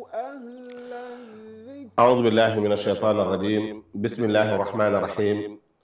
أعوذ بالله من الشيطان الرجيم بسم الله الرحمن الرحيم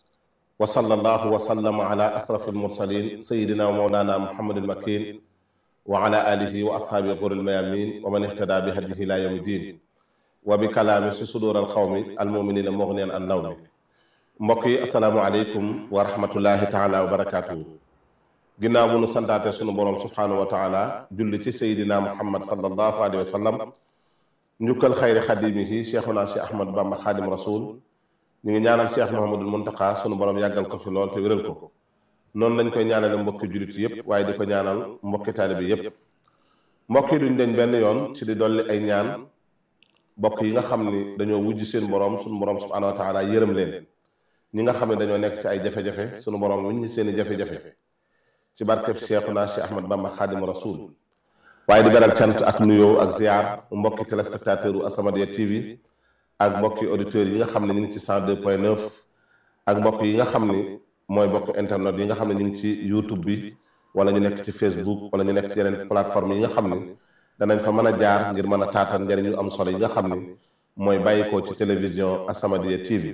وصلى الله وسلم على أشرف المرسلين سيدنا ومولانا محمد المكين وعلى آله وأصحابه غر الميامين ومن اهتدى بهديه إلى يوم الدين وبكلام في صدور القوم المؤمنين مغنيا عن لوم mbokk yi asalaamualeykum wa rahmatullahi taala wa barakaatu. ginnaaw bu nu santaate sunu borom subhaanahu wa taala julli ci sayidina muhammad sallallahu alayhi wa sallam njukkal xayri xadimihi cheikhuna cheikh ahmad bamba xaadim rasul ñu ngi ñaanal cheikh mohamadul muntaka sunu borom yàggal ko fi lool te wéral ko noonu lañ koy ñaanale mbokki jullit yépp waaye di ko ñaanal mbokki taalibi yépp mbokk yi duñ deñ benn yoon ci di dolli ay ñaan mbokk yi nga xam ni dañoo wujj seen borom sunu borom subhaanahu wa taala yërëm leen ñi nga xam ne dañoo nekk ci ay jafe-jafe sunu borom wuñ ñi seen i jafe-jafe ci barkeb cheikhuna cheikh ahmad bamba xaadim rasul waaye di beral cant ak nuyoo ak ziar mbokki téléspectateur u As-Samadiyya TV ak mbokki auditeurs yi nga xam ne ñu ngi ci 102 point 9 ak mbokk yi nga xam ni mooy mbokk internet yi nga xam ne ñu ngi ci YouTube bi wala ñu nekk ci Facebook wala ñu nekk ci yeneen plateforme yi nga xam ni danañ fa mën a jaar ngir mën a taataan njëriñ yu am solo yi nga xam ni mooy bàyyikoo ci télévision As-Samadiyya TV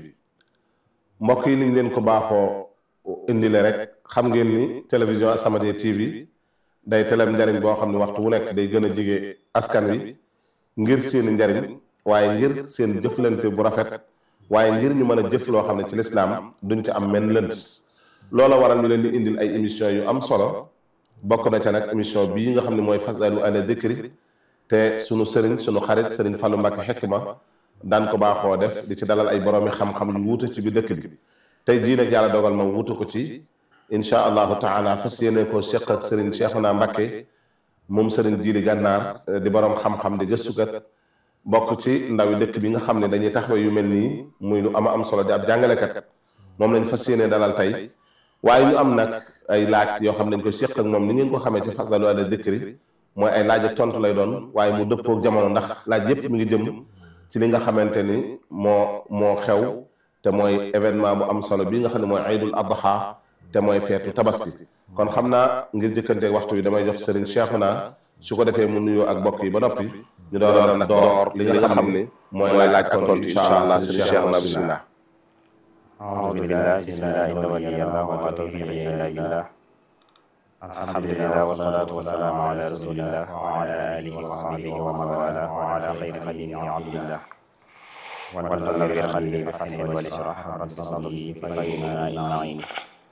mbokk yi niñ leen ko baaxoo indile rek xam ngeen ni télévision As-Samadiyya TV day telem njariñ boo xam ne waxtu wu nekk day gën a jige askan wi ngir seen njariñ waaye ngir seen jëflante bu rafet waaye ngir ñu mën a jëf loo xam ne ci lislaam duñ ci am menn lënt loola waral ñu leen di indil ay émission yu am solo bokk na ca nag émission bii nga xam ne mooy fasalu ala dikri te sunu sëriñ sunu xarit sëriñ Fallou Mbacke Hikma daan ko baaxoo def di ci dalal ay boroomi xam-xam yu wuute ci bi dëkk bi tey jii nag yàlla dogal ma wuute ko ci incha allahu taala fas yéene ko seq ak Serigne Cheikhouna Mbacké moom Serigne Jili Gànnaar di borom xam-xam di gëstukat bokk ci ndawi dëkk bi nga xam ne dañuy taxawee yu mel nii muy lu ama am solo di ab jàngalekat moom lañ fas yéene dalal tey waaye ñu am nag ay laaj yoo xam ne dañ koy seq ak moom ni ngeen ko xamee ci fasalu ala dikri mooy ay laaj ak tontu lay doon waaye mu dëppoo ak jamono ndax laaj yépp mi ngi jëm ci li nga xamante ni moo moo xew te mooy événement bu am solo bii nga xam ne mooy Aydul Adha te mooy feetu tabaski kon xam naa ngir jëkkanteeg waxtu wi damay jox Serigne Cheikhouna su ko defee mu nuyoo ak bokk yi ba noppi ñu door nag door li nga xam ni mooy laaj ko tontu incha allah Serigne Cheikhouna bismillah أعوذ بالله بسم الله إن ولي الله وما توفيقي إلا بالله الحمد لله والصلاة والسلام على رسول الله وعلى آله وصحبه ومن والاه وعلى خير خليل عبد الله والنبي قلبي بفتح والإشراح رب صدري فإنا إن عيني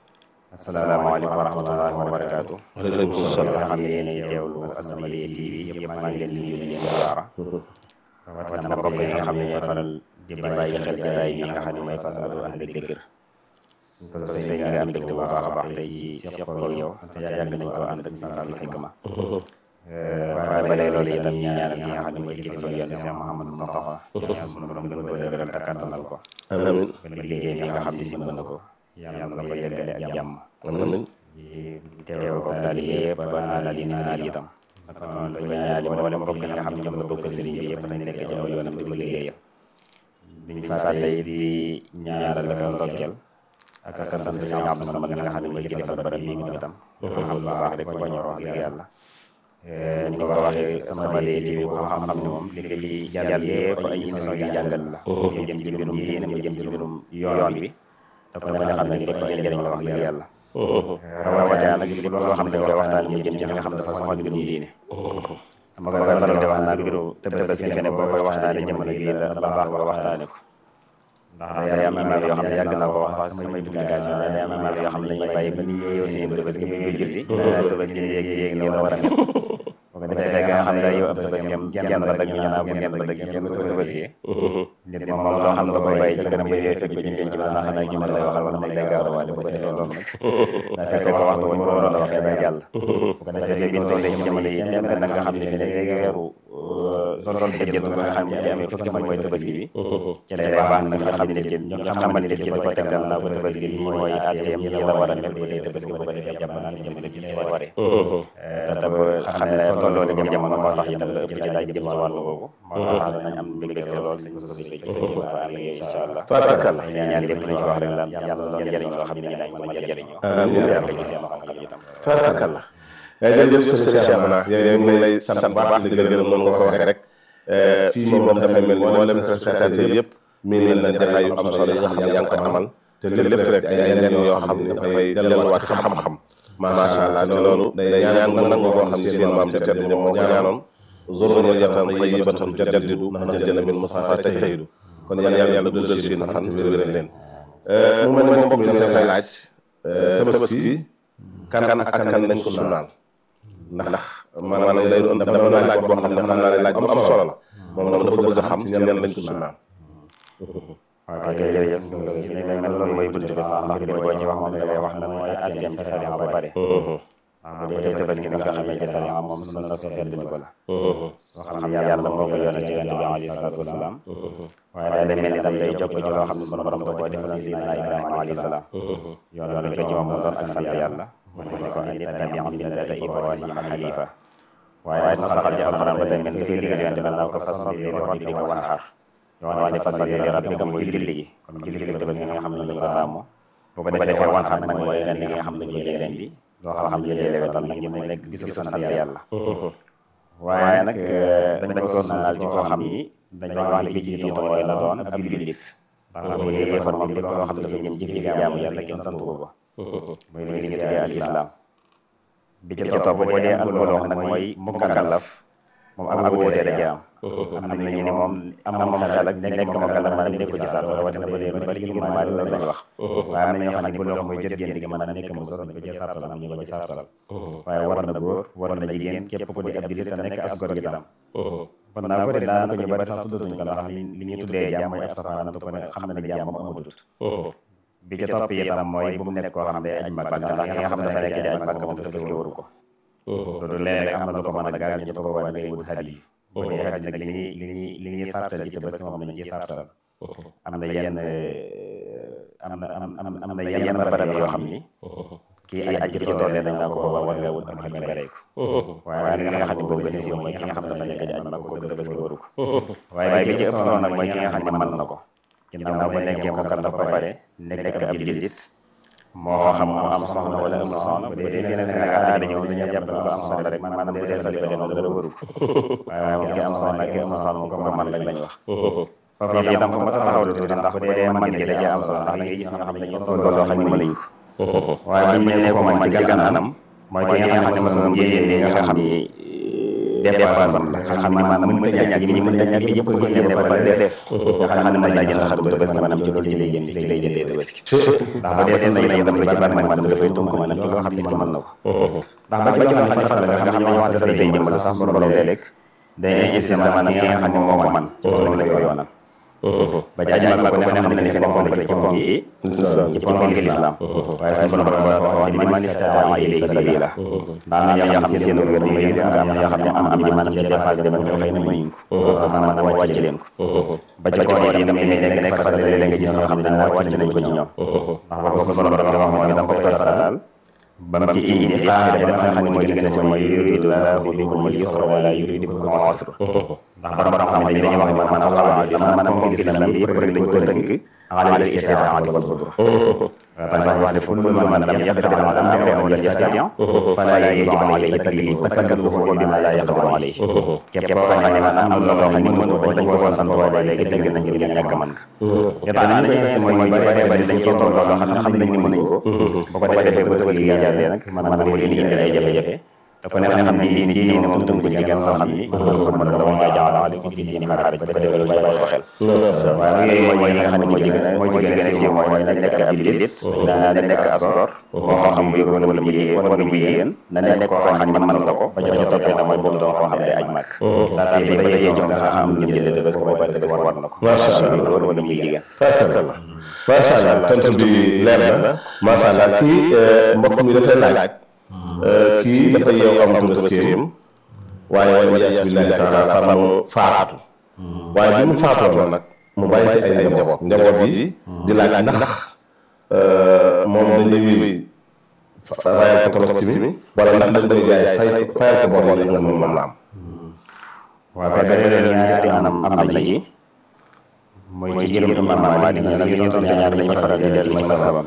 السلام عليكم ورحمة الله وبركاته waaleykum salaam nga xam ne yéen a teewlu As-Samadiyya TV yëpp maa ngi leen di nuyu di leen ziara rawatina mbokk yi nga xam ne ñooy faral di bàyyi xel jataay bi nga xam ne mooy fasalu ahli dikr ko sëñ bi nga am mbégte bu baax a baax tey ci seq ko yow te yàgg nañ ko ànd ak sëñ Fallu Hikma waaye ba léegi loolu itam ñu ñaanal ki nga xam ne mooy kilifa yoon Cheikh Mouhamadou Mountakha ñaan sunu borom gën ko dëgëral te kattanal ko amiin ba liggéey bi nga xam ne si mën na ko yàlla na ko yeggale ak jàmm amiin teew ko taalibe yëpp ba naanal yi naanal itam naka noonu ko ñaanal wala mbokk yi nga xam ne ñoom la bokk sëriñ bi yëpp nañ nekk ci aw yoonam di ko liggéeyal biñ fàtte it di ñaanal ak ndokkeel ak sant sëriñ Abdou Samad nga xam ne mooy kilifa barab bi moom itam xam lu baax rek ko ñor wax dëgg yàlla ni nga ko waxee As-Samadiyya TV ko xam xam ne moom li nga fi jàll yëpp ay émission yu jàngal la mu jëm ci mbirum diine mu jëm ci mbirum yoon bi te ko nga xam ne lépp ay njëriñ la wax dëgg yàlla rawatina nag lépp loo xam ne dañ koy waxtaan mu jëm ci li nga xam ne dafa soxal mbirum diine dama koy faral di wax naa mbiru Tabaski fi ne boo koy waxtaane jamono bii la la baax nga waxtaane ko ndax day am imaam yoo xam ne yàgg naa ko wax sax samay publication day am imaam yoo xam ne dañuy bàyyi ba ni yeewu seen Tabaski bu ñuy julli dana Tabaski yéeg yéeg ni war a mel boo ko defee nga xam ne yow ab Tabaski am genn la dag ñu ñaan bu genn la dag kenn du Tabaski nit moom moom loo xam ne da koy bàyyi ci kanam yooyu fekk ko ci penc bi xanaa xanaa jëmal lay waxal wala mag lay gaaw a waale bu ko defee loolu nag daa fekk ko waxtu bu ñu ko waroon a waxee day jàll bu ko defee bi ñu tollee ci jamono yi tembe nag nga xam ne fi ne léegi weeru sol sol xëjjët nga xam ne ci amee fukki fan mooy tabaski bi ci lay baax nag nga xam ne ci nga xamante ne ci da ko tegtal naa ko tabaski lii mooy atteem yi la war a mel bu dee tabaski bu ko defee jàpp naa ne jamono ji lay waree te tab xam ne tolloo la jëm jamono moo tax itam la ëpp ci laaj jëm ci wàllu boobu moo tax danañ am mbégte lool sañ ko sosé ci fas yéene ànd ak incha allah tabarakallah ay ñaan lépp lañ ko wax rek daal yàlla doon njëriñ loo xam ne dañ mën a jëriñoo amiin yàlla ci seen xam-xam itam tabarakallah jërëjëf Serigne Cheikhouna yow ñu ngi lay sant bu baax di la gërëm noonu nga ko waxee rek fii moom dafay mel ni mboolem spectateur yëpp miin nañ jataay yu am solo yi nga xam ne yaa ngi ko amal te lépp rek ay lenn yoo xam ne dafay delluwaat ci xam-xam macha allah te loolu day ñaan nga nangu koo xam ne seen maam te tedd ñoom moo ñaanoon zurriyatan tayyibatan tujaddidu nahjan min Mustafa tajtahidu kon yàlla yàlla dugal seen fan te wéral leen mu mel ne mbokk mi dafay laaj tabaski kan ak kan lañ ko sunnaal ndax maanaam lay doon dafa doon laaj boo xam ne xam naa ne laaj bu am solo la moom dafa bëgg a xam ci ñan lañ ko sunnaal ok jërëjëf si li mel loolu mooy bunt bi sax ndax bi boo ci wax moom da ngay wax na mooy atteem ci sariya ba pare waaw bu dee tabaski nga xamee ci sariya moom sunna su fedd ko la soo xam ne yàlla moo ko yónnee ci yonent bi alayhi salaatu wasalaam waaye day mel ni tam day jokk ci loo xam ne sunu borom da koo defal Seydina Ibrahima alayhi salaam yoon yoon ko ci moom mu doon ak sant yàlla mu ne ko indi tabi millata Ibrahima hanifa waaye dafa saxal ci alxuraan ba tey mel dafay digal yonent bi naa ko fasalli li rabbika wanhar yoon waa ne fasalli li rabbika mooy julli gi kon julli gi tabaski nga xam ne lañ ko taamu bu ko defee wanhar nag mooy ren li nga xam ne ñu jëlee ren bi loo xam ne jëlee wetal nag ñu nekk bisu sant yàlla waaye nag dañ ko sunnaal ci koo xam ni dañ wax ne ki ci jiitu mooy la doon ab jullit ndax bu yéefar moom lépp loo xam ne dafa jëm ci fi jaamu yàlla kenn santu ko mooy li ñu tuddee al islam bi ci topp boo dee al loo nag mooy mukallaf moom ak wuute da ci am am na ñu ne moom am na moom xel ak nekk mukallaf maanaam nekk ci saat rawatina ba dee bari ci ngir maali loolu lañ wax waaye am na ñoo xam ne bu loo mooy jot génn gi mën a nekk mu sos ko ci sartalal am ñu ko ci sartalal waaye war na góor war na jigéen képp ku di ab jullit te nekk as gor gi tam kon naa ko de daanaka ñu bari sax tuddatuñ ko ndax li li ñuy tuddee jaam mooy ab safaanam te ko ne xam na ne jaam moom amatut bi ci topp itam mooy bu mu nekk koo xam ne aj mag ndax ki nga xam ne dafa nekk di aj mag moom tabaski waru ko loolu léeg-léeg am na lu ko mën a gaal ñu ko waa da ngay wut xaj yi bu dee xaj nag li ñuy li ñuy li ñuy sartal ci tabaski moom lañ ciy sartal am na yenn am na am na yenn barab yoo xam ni kii ay aj ci tollee dañ naa ko boobaa war nga wut am xaj nga rey ko waaye li nga xam ne boobu gën a siiw mooy ki nga xam ne dafa nekk di aj mag ko tabaski waru ko waaye bi ci ëpp solo nag mooy ki nga xam ne mën na ko ginnaaw ba nekkee ko kan dafa pare nekk ab jullit moo xam mu am soxna wala am soxna bu dee fii Sénégal dañu ñëw dañuy jàpp ko am soxna rek maanaam bu dee célibataire moom dara warul waaye moom ki am soxna ki am soxna moom ko ko mën lañ lañ wax foofu itam fu ma taxaw tuuti ndax bu dee man gi da cee am solo ndax da ngay gis ñoo xam ne dañoo toll loo xam ne mënuñ ko waaye buñ ne ko man ci gànnaanam mooy ki nga xam ne masalam génne nga xam ni dépasse am la nga xam ne maanaam mënut a ñàkk ñi mënut a ñàkk yëpp ko génne ba pare des nga xam ne mën naa jënd xar tabaski maanaam ci loolu ci lay génn ci lay jëndee tabaski ndax ba dee seen itam lu ci bari maanaam dafay tunk maanaam ci loo xam ne ci mën na ko ndax ba ci loo xam ne faral la nga xam ne wax dafay day jëmbal sax borom léeg-léeg day insisté maanaam ki nga xam ne moo ko man ci loolu lañ ko yoonal ba ci ajmal ko ne xam ne ne fi ne ponk la ci ponk yi ci ponk yi l'islam waaye suñu borom dafa wax ni man istataa ilayhi sabila ndax am na ñoo xam ne seen wér mu ngi am na ñoo xam ne am am ji maanaam ci dépasse dem nga xëy na mënuñ ko maanaam wàcc leen ko ba ci koor yi itam li nekk nekk fa léeg-léeg nga gis ñoo xam ne dañ wàcc nañ ko ci ñoom ndax boobu suñu borom dafa wax moom itam koy farataal ba mu ci indi xaaral ba nga xam ne mooy gën a si mooy yuridu laahu bikum al-yusra wa laa yuridu bikum al-usra ndax borom xam ne dañuy wax ne maanaam xaw a sama maanaam ponk islam bi yëpp rek dañ ko tënk ala al-istitaa'ati wal qudra dañ wax ne kullu man lam yaqdir ala amrin aw lam yastati' falaa yajibu alayhi taklif takallufu bimaa laa yaqdiru alayhi képp koo xam ne maanaam am na loo xam ne mënu ko dañ ko war a sant waaye léegi tënk nañ ngir ñàkk a mën ko yaa tax nañ ko insisté mooy ñu bari bari dañ ciy toll loo xam ne xam nañ ne mënuñ ko bu ko defee ba bës gi jàllee nag maanaam mooy indi indi ay jafe-jafe te ko ne xam ne diine diine moom tënk ci genn loo xam ni mën na moo jaala aleykum fi diine min haraj ba ko defee lu bàyyi ko xel waaye yooyu mooy yi nga xam ne moo ci gën a moo ci gën a siiw mooy na nekk ab jullit na nekk ab gor moo xam muy góor wala mu jigéen wala mu jigéen na nekk koo xam ne mën na ko ba ca toppee tam mooy boobu doon koo xam ne aj màkk saa si ba yëgee ci nga xam ne jënd tëbës ko ba tëbës war na ko macha allah góor wala mu jigéen macha allah tontu bi leer na macha allah kii mbokk mi dafay laaj kii dafa yeew am tëbëskeem waaye wala yaas billahi taala fa mu faatu waaye bi mu faatoo nag mu bàyyi fi ay njaboot njaboot yi di laaj ndax moom dañuy wéy rayal ko tabaski mi wala ndax dañ koy jaay fay fayal ko bor yi nga xam ne moom la am waaw kay dëgg ñaari anam am na ci mooy ci jëlum imam Maalik nag li ñu tonte ñaar lañuy faral di dellu ci masabam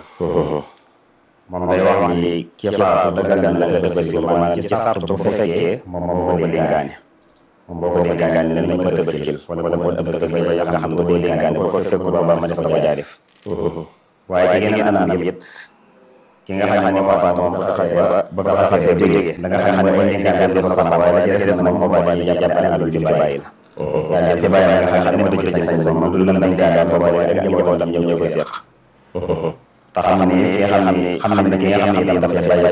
moom day wax ni ki faatu dagal na nga tabaski maanaam ci sartu bu fekkee moom moo ko dénkaane moom boo ko dénkaane ne nañ ma tëbaskil wala wala moo tëbaskil ba nga xam ne boo dénkaane boo ko fekk ba ma des ko jaa def waaye ci geneen anam yëpp ki nga xam ne moo faatu moom bu xasee ba ba ko xasee ba jógee da nga xam ne mooy dénkaane des na ko sàmm waaye la des na moom moo bàyyi jàpp ne alal ju fi bàyyi la yàlla fi bàyyi la nga xam ne moo ci sañ-sañ moom du lan dañ dénkaan ba boole rek njabootam ñoom ñoo koy seq te xam ne ki nga xam ne xam ne ki nga xam ne itam dafa bàyyi